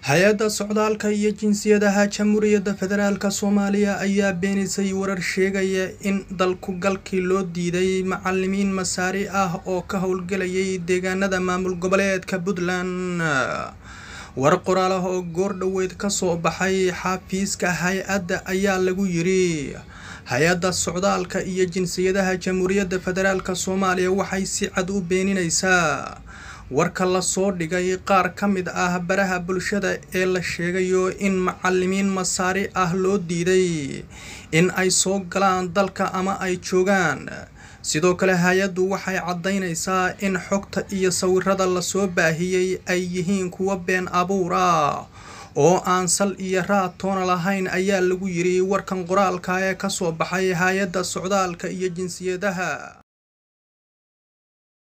hay-adda socdaalka iyo jinsiyadaha jamhuuriyadda federaalk soomaaliya ayaa beenisay warar sheegaya in dalku galkii loo diiday macalimiin masaari ah oo ka howlgelayay deegaanada maamul goboleedka puntland war qoraal ah oo goor dhoweed kasoo baxay xafiiska hay-adda ayaa lagu yiri hay-adda socdaalka iyo jinsiyadaha jamhuuriyadda federaalk soomaaliya waxay si cad u beenineysaa warka lasoo dhigay qaar ka mid ah baraha bulshada ee la sheegayo in macalimiin masaari ah loo diiday in ay soo galaan dalka ama ay joogaan sidoo kale hay-addu waxay caddaynaysaa in xogta iyo sawirada lasoo baahiyey ay yihiin kuwa been abuur ah oo aan sal iyo raad toona lahayn ayaa lagu yiri warkan qoraalka ee kasoo baxay hay-adda socdaalka iyo jinsiyadaha